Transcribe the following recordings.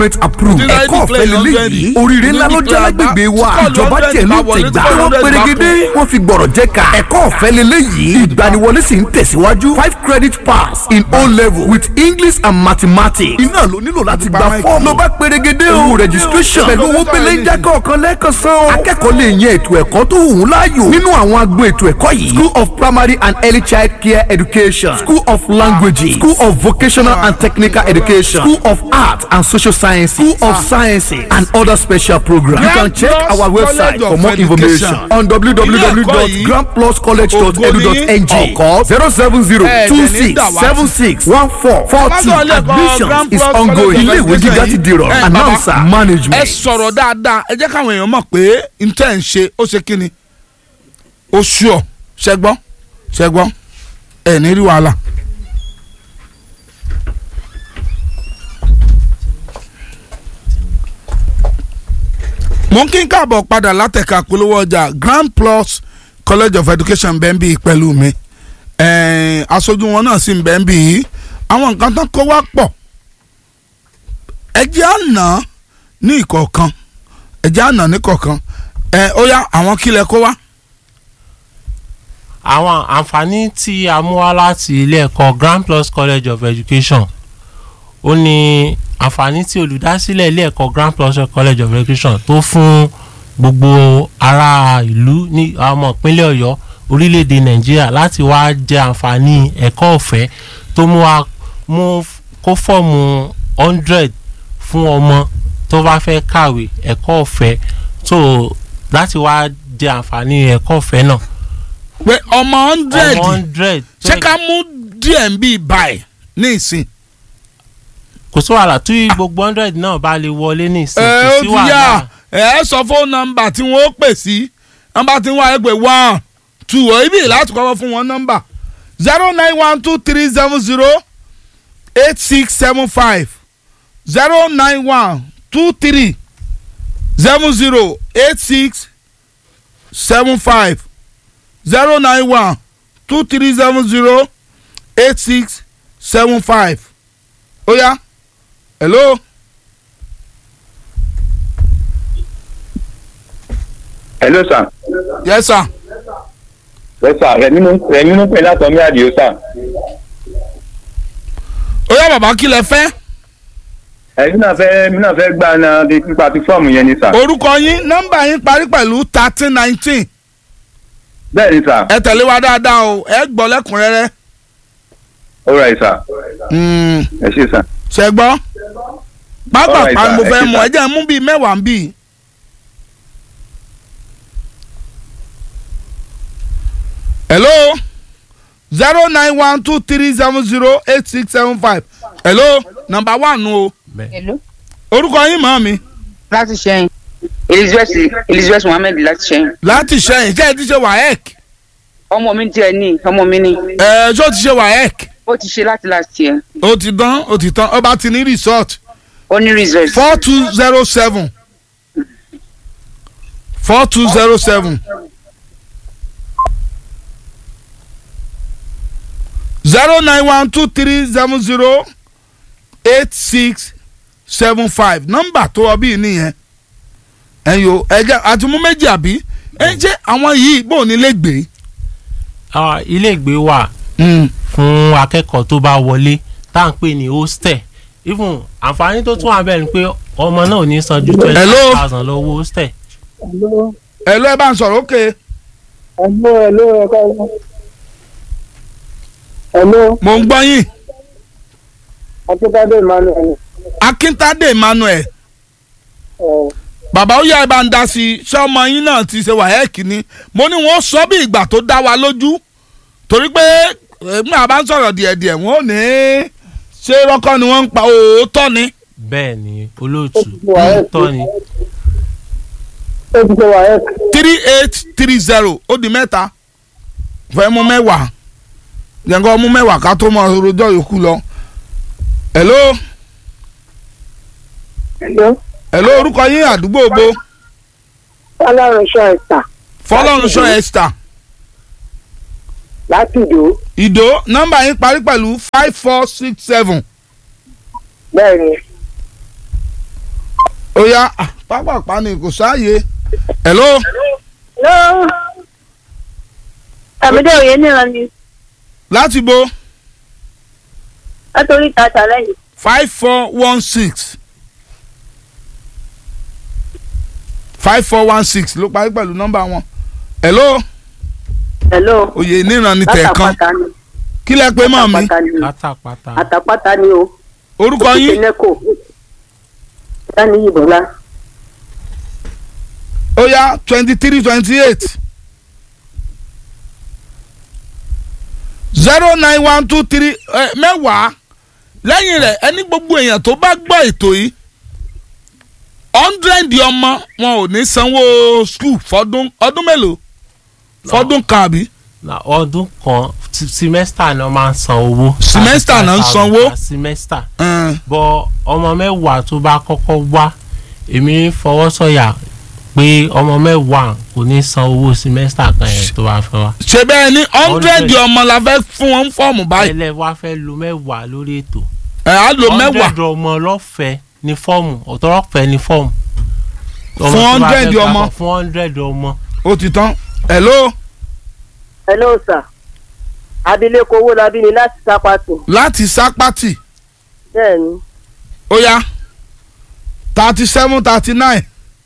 government approved Ti ẹ̀kọ́ declare ọ̀fẹ́ lélẹ́yìí hundred. oríire ńlá ló jẹ́ Declare lágbègbè wa tí kò ìjọba hundred tẹ̀ ló bá wọlé, tẹ̀ tí gbà kò wọ́n hundred bá pérégedé wọ́n fi gbọ̀rọ̀ jẹ́ ká ẹ̀kọ́ ọ̀fẹ́ lélẹ́yìí ìgbaniwọlé sì ń tẹ̀síwájú five credit pass in O level with English and mathematics iná ló nílò láti gba fọ́ọ̀mù ló bá pérégedé o registration pẹ̀lú owó pélé ń jákọ́ ọ̀kan lẹ́ẹ̀kan san o akẹ́kọ̀ọ́ lè yan ètò ẹ̀kọ́ tó wù ú láàyò nínú àwọn agbo ètò ẹ̀kọ́ yìí school of primary and early child care education school of languages school of vocational and technical education school of art and social sciences school of sciences and other special programs you can check our website for more information on www.grandpluscollege.edu.ng or call zero seven zero two six seven six one four four two admission is ongoing ilé ìwé gíga ti di rọrùn announcer ẹ management. sọ̀rọ̀ dáadáa ẹ jẹ́ káwọn èèyàn mọ̀ pé n tẹ́ ń ṣe ó ṣe kí ni ó ṣú ọ ṣẹgbọ́n ṣẹgbọ́n ẹ ní rí wàhálà. mo ń kí n káàbọ̀ padà látẹ̀ka polówó ọjà Grand Plus College of Education bẹ́ẹ̀ bí pẹ̀lú mi ẹ̀ẹ́n aṣojú wọn náà sì ń bẹ́ẹ̀ bí àwọn nǹkan tán kó wá pọ̀ ẹ jẹ́ àná ní ìkọ̀ọ̀kan ẹ jẹ́ àná ní ìkọ̀ọ̀kan ẹ ó yá àwọn kílẹ̀ kó wá. àwọn àǹfààní tí a mú wá láti ilé ẹ̀kọ́ Grand Plus College of Education ó ní àǹfààní tí olùdásílẹ̀ ilé ẹ̀kọ́ Grand Plus College of Education tó fún gbogbo ará ìlú ní ọmọ ìpínlẹ̀ Ọ̀yọ́ orílẹ̀-èdè Nàìjíríà láti wá jẹ àǹfààní ẹ̀kọ́ ọ̀fẹ́ tó mú wa mú kó fọ́ọ̀mù hundred fún ọmọ tó bá fẹ́ kàwé ẹ̀kọ́ ọ̀fẹ́ tó láti wá jẹ àǹfààní ẹ̀kọ́ ọ̀fẹ́ náà pé ọmọ hundred ọmọ hundred ṣé ká mú díẹ̀ ń bí báyìí ní ìsìn. kò sí wàhálà tí gbogbo hundred náà bá lè wọlé ní ìsìn ẹ kò ó sí ti wàhálà yá ẹ sọ fóònù nọ́mbà tí wọ́n ó pè sí nọ́mbà tí wọ́n á pè one two ọ̀ ibi láti kọ́kọ́ fún wọn nọ́mbà zero nine one two three seven zero eight six seven five zero nine one two three seven zero eight six seven five zero nine one two three seven zero eight six seven five ó yá hello. hello sir. yes sir. yes sir rẹmi ló rẹmi ló pè látọ̀ mí àdìo sir. ó yá bàbá kí lẹ fẹ́. ẹ̀yin náà fẹ́ mi náà fẹ́ gbà náà di pípa ti fọ́ọ̀mù yẹn ni sir. orúkọ yín nọ́mbà yín parí pẹ̀lú thirteen nineteen bẹ́ẹ̀ ni sir. ẹ tẹ̀lé wa dáadáa o ẹ gbọ́ lẹ́kùnrẹ́rẹ́. all right sir. ẹ ṣé sir. ṣe gbọ́. pápá All right, pa ni mo sir. fẹ́ Ẹ ṣé, mú ẹ sir. jẹ́ mú bíi mẹ́wàá ń bì. hello zero nine one two three seven zero eight six seven five hello number one nu o Hello. orúkọ yín mọ̀ mi láti ṣẹ́yìn elizabeth elizabeth mohammed láti ṣẹ́yìn láti ṣẹ́yìn ṣé ẹ ti ṣe waec ọmọ mi tiẹ̀ ní ọmọ mi ní ẹ ṣó ti ṣe waec ó ti ṣe láti last year ó ti dán ó ti tán ó bá ti ní resort ó ní result four two zero seven four two zero seven zero nine one two three seven zero eight six seven five nọ́mbà tó wọ bíi nìyẹn ẹyọ ẹjẹ àti mú méjì àbí ẹ jẹ àwọn yìí bò ní lè gbé. Ah, iléègbé wà fún akẹ́kọ̀ọ́ tó bá wọlé tá à ń pè ní hostel even àǹfààní tó tún wà bẹ́ẹ̀ ni pé ọmọ náà ò ní san ju twenty Hello? thousand lọ́wọ́ hostel ẹ lọ ẹ bá ń sọ̀rọ̀ ókè Hello, hello, ẹ káàárọ̀. Hello, mò ń gbọ́ yín Akíntádé Emmanuel. Akíntádé Emmanuel ẹ̀, bàbá ó yá ẹ bá ń dá sí i ṣé ọmọ yín náà ti ṣe wàhẹ́ẹ̀kì ni mo ní wọ́n sọ bí ìgbà tó dá wa lójú torí pé èmi àbá ń sọ̀rọ̀ díẹ̀díẹ̀ wọ́n ò ní ṣé rọ́kọ́ ni wọ́n ń pa òótọ́ ni. bẹ́ẹ̀ ni olóòtú Ó ti wà ẹ́ tọ́ ni Ó ti ṣe WAEC. three eight three zero ó di mẹ́ta fẹ́ mú mẹ́wàá yẹn mú mẹ́wàá ká tó mọ rojọ́ yòókù lọ. hello Hello, hello orúkọ yín àdúgbò bo Fọlọ́runṣọ́ ẹ̀sà fọlọ́runṣọ́ esther láti ìdó. ìdó nọ́mbà yín parí pẹ̀lú five four six seven Bẹ́ẹ̀ ni, ó yá ah, pápápá ni kò sáàyè hello ló àmìdé òye níran ni láti bo látòrí ìta challenge five four one six five four one six ló parí pẹ̀lú nọ́mbà wọn hello hello oyè níran ni tẹ̀ẹ̀kan látàpátá ni kí lẹ pé mọ́ mi àtàpátá ni pátápátá àtàpátá ni o orúkọ yín ìpínlẹ̀kọ̀ dání ìbọ̀lá ó yá twenty three twenty eight zero nine one two three mẹ́wàá lẹ́yìn rẹ̀ ẹni gbogbo èèyàn tó bá gbọ́ ètò yìí hundred ọmọ wọn ò ní sanwó school fọdún ọdún mélòó fọdún kan àbí na ọdún kan ti- semester náà máa ń san owó. Semester náà ń sanwó? Per semester ẹn, bọ ọmọ mẹ́wàá tó bá kọ́kọ́ wá èmi fọwọ́ sọ̀yà pé ọmọ mẹ́wàá kò ní san owó semester kan yẹn tó bá fẹ́ wá. ṣe bẹ́ẹ̀ ní hundred Hundred. ọmọ la fẹ́ fún wọn fọ́ọ̀mù báyìí ẹlẹ́ wá fẹ́ lo mẹ́wàá lórí ètò. ẹ̀ á lo mẹ́wàá hundred ọmọ lọ́fẹ̀ẹ́ ní fọ́ọ̀mù ọ̀tọ́rọ̀fẹ́ ní fọ́ọ̀mù. Ọmọ Fún tó bá fẹ́ 100 gbà ọmọ. bọ̀, fún hundred ọmọ. ó ti tán hello hello sir abilékọ owó labí ni láti sápàtì láti sápátì bẹ́ẹ̀ ni ó yá thirty seven thirty nine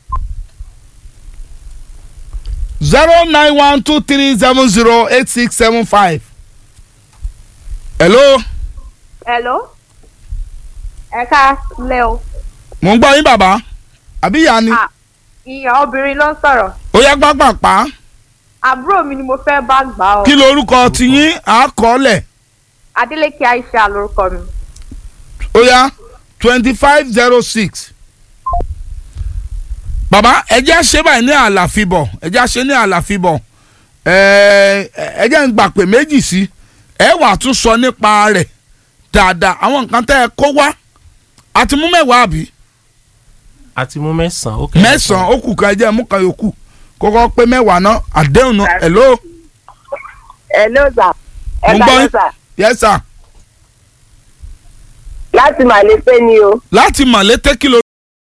zero nine one two three seven zero eight six seven five hello hello ẹ ká lẹ o mò ń gbọ́ yín bàbá àbí ìyá ni Ah. ìyá obìnrin ló ń sọ̀rọ̀ ó yá pápápá àbúrò mi ni mo fẹ́ bá gbà ọ́ kí lorúkọ tiyín àkọọ́lẹ̀ Adélékè Aisha lórúkọ mi ó yá twenty five zero six bàbá ẹjẹ́ àṣẹ báyìí ní àlàfíbọ̀ ẹjẹ́ àṣẹ ní àlàfíbọ̀ ẹ̀ẹ́ ẹjẹ́ ń gbà pé méjì sí ẹ wà tún sọ nípa rẹ̀ dáadáa àwọn nǹkan tẹ́ ẹ kó wá àti mú mẹ́wàá àbí àti mú mẹ́sàn-án ó kéré mẹ́sàn-án ó kù kan ẹjẹ́ mú kan yòókù kókó pé mẹ́wàá náà àdéhùn náà hello hello sir Mo ń gbọ́ yín. sir yes sir láti màlẹ́fẹ́ ni o láti mọ̀lété kìlọ̀.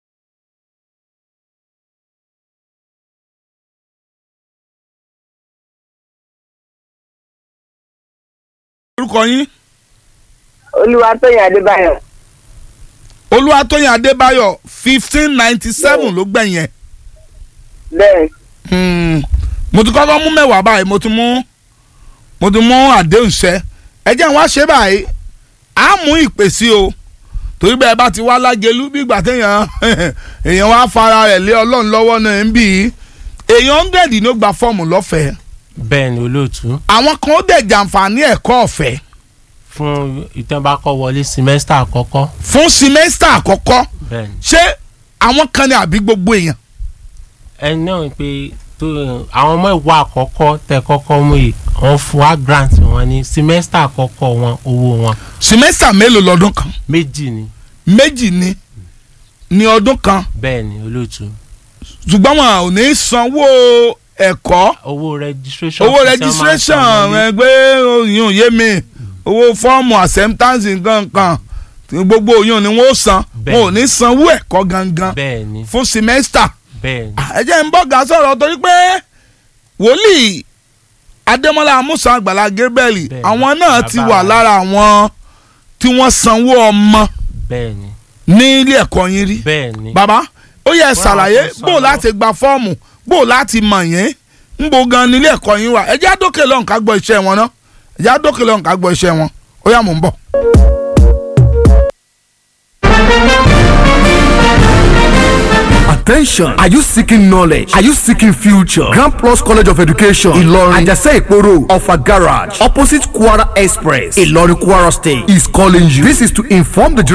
orúkọ yín olúwatóyìn adébáyọ̀ olúwatóyìn adébáyọ̀ fifteen ninety seven ló gbẹ̀yìn ẹ̀. bẹ́ẹ̀ Hmm, mo ti kọ́kọ́ mú mẹ́wàá báyìí mo ti mú mo ti mú àdéhùn ṣẹ ẹ jẹ́ n wá ṣe báyìí á mú ìpè sí o torí bẹ́ẹ̀ bá ti wá lágẹ̀lú bí ìgbà téèyàn èèyàn wá fara rẹ̀ lé ọlọ́run lọ́wọ́ náà ń bì í èèyàn hundred ló gba fọ́ọ̀mù lọ́fẹ̀ẹ́ bẹ́ẹ̀ ni olóòtú àwọn kan ó dẹ̀ jàǹfààní ẹ̀kọ́ ọ̀fẹ́ fún ìtẹ́nbákọ́ wọlé semester àkọ́kọ́ fún simẹ́sítà àkọ́kọ́ bẹ́ẹ̀ ni ṣé àwọn kan ní àbí gbogbo èèyàn ẹni náà pé tó àwọn ọmọ ìwà àkọ́kọ́ tẹ kọ́kọ́ mú yìí wọ́n fún wa grant wọn ní semester àkọ́kọ́ wọn owó wọn simẹ́sítà mélòó lọ́dún kan méjì ni méjì ni ní ọdún kan bẹ́ẹ̀ ni olóòtú ṣùgbọ́n wọn ò ní sanwó ẹ̀kọ́ owó registration owó fee tí wọ́n máa ń registration san wọlé. ẹgbẹ́ òyìn òye mi owó fọ́ọ̀mù acceptance nǹkan gbogbo òyìn ni wọ́n ó san Bẹ́ẹ̀. wọn ò ní sanwó ẹ̀kọ́ gangan bẹ́ẹ̀ ni fún semester bẹ́ẹ̀ ni ẹ jẹ́ ń bọ́ ga sọ̀rọ̀ torí pé wòlíì adémọlá amúsàn àgbàlá gabriel Bẹ́ẹ̀ ni, àwọn náà ti bàbá wà wa. lára àwọn tí wọ́n sanwó ọmọ bẹ́ẹ̀ ni ní ilé ẹ̀kọ́ yín rí bẹ́ẹ̀ ni bàbá ó yẹ Wọ́n á ṣàlàyé tún bó sọ̀rọ̀. láti gba fọ́ọ̀mù bó láti mọ̀ yẹn ń bo gan nílé ẹ̀kọ́ yín wà ẹ jẹ́ àdókè lọ́hùn ká gbọ́ iṣẹ́ wọn ná ẹ jẹ́ àdókè lọ́hùn ká gbọ́ iṣẹ́ wọn ó yá mò ń bọ̀. Attention! Are you seeking knowledge? Are you seeking future? Grand Plus College of Education, Ilorin, Ajase Iporo, Offa Garage, opposite Kwara Express, Ilorin Kwara State, is calling you. This is to inform the